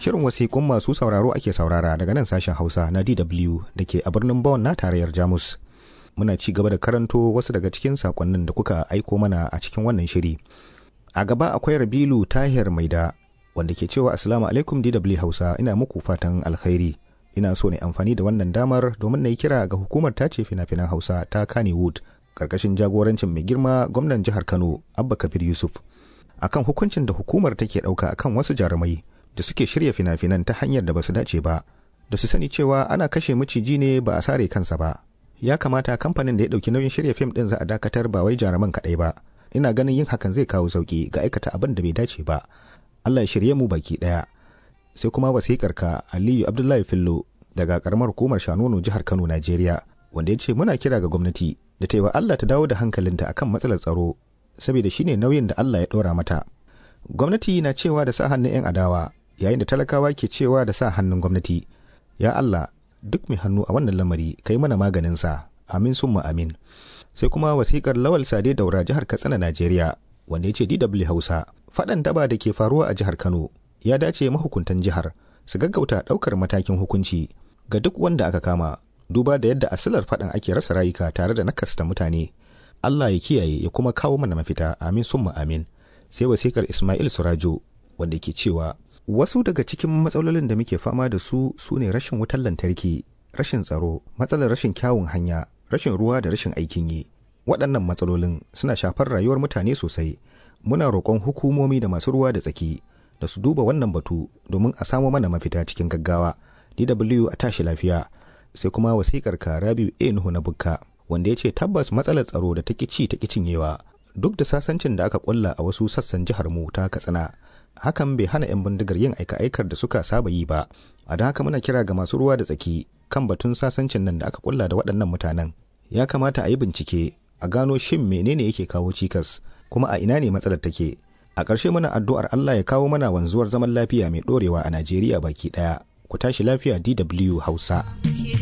Shirin wasiƙun masu sauraro ake saurara daga nan sashen Hausa na DW da ke a birnin Bonn na tarayyar Jamus. Muna ci gaba da karanto wasu daga cikin sakonnin da kuka aiko mana a cikin wannan shiri. A gaba akwai Rabilu Tahir Maida wanda ke cewa Assalamu alaikum DW Hausa ina muku fatan alkhairi. Ina so ne amfani da wannan damar domin na yi kira ga hukumar tace fina-finan Hausa ta Kannywood karkashin jagorancin mai girma gwamnan jihar Kano Abba Kabir Yusuf akan hukuncin da hukumar take ɗauka akan wasu jarumai da suke shirya fina-finan ta hanyar da basu dace ba da su sani cewa ana kashe maciji ne ba a sare kansa ba ya kamata kamfanin da ya ɗauki nauyin shirya fim ɗin za a dakatar ba wai jaruman kaɗai ba ina ganin yin hakan zai kawo sauki ga aikata abin da bai dace ba Allah ya shirye mu baki ɗaya sai kuma wasikar ka Aliyu Abdullahi Fillo daga karamar hukumar Shanono jihar Kano Najeriya wanda ya ce muna kira ga gwamnati da ta yi wa Allah ta dawo da hankalinta akan matsalar tsaro saboda shine nauyin da Allah ya ɗora mata gwamnati na cewa da sa hannun 'yan adawa yayin da talakawa ke cewa da sa hannun gwamnati ya Allah duk mai hannu a wannan lamari kai mana maganin sa amin summa amin sai kuma wasikar lawal sade daura jihar katsina najeriya wanda ya ce dw hausa faɗan daba da ke faruwa a jihar kano ya dace mahukuntan jihar su gaggauta ɗaukar matakin hukunci ga duk wanda aka kama duba da yadda asilar faɗan ake rasa rayuka tare da nakasta mutane Allah ya kiyaye ya kuma kawo mana mafita amin summa amin sai wasikar Ismail Surajo wanda ke cewa wasu daga cikin matsalolin da muke fama da su su ne rashin wutar lantarki rashin tsaro matsalar rashin kyawun hanya rashin ruwa da rashin aikin yi waɗannan matsalolin suna shafar rayuwar mutane sosai muna roƙon hukumomi da masu ruwa da tsaki da su duba wannan batu domin a samo mana mafita cikin gaggawa DW a tashi lafiya sai kuma wasikar ka Rabiu A Nuhu na Bukka wanda ya ce tabbas matsalar tsaro da ta ci ta cinyewa duk da sasancin da aka kulla a wasu sassan jihar mu ta Katsina hakan bai hana 'yan bindigar yin aika-aikar da suka saba yi ba a da haka muna kira ga masu ruwa da tsaki kan batun sasancin nan da aka kulla da waɗannan mutanen ya kamata a yi bincike a gano shin menene yake kawo cikas kuma a ina ne matsalar take a ƙarshe muna addu'ar Allah ya kawo mana wanzuwar zaman lafiya mai ɗorewa a Najeriya baki ɗaya ku tashi lafiya DW Hausa.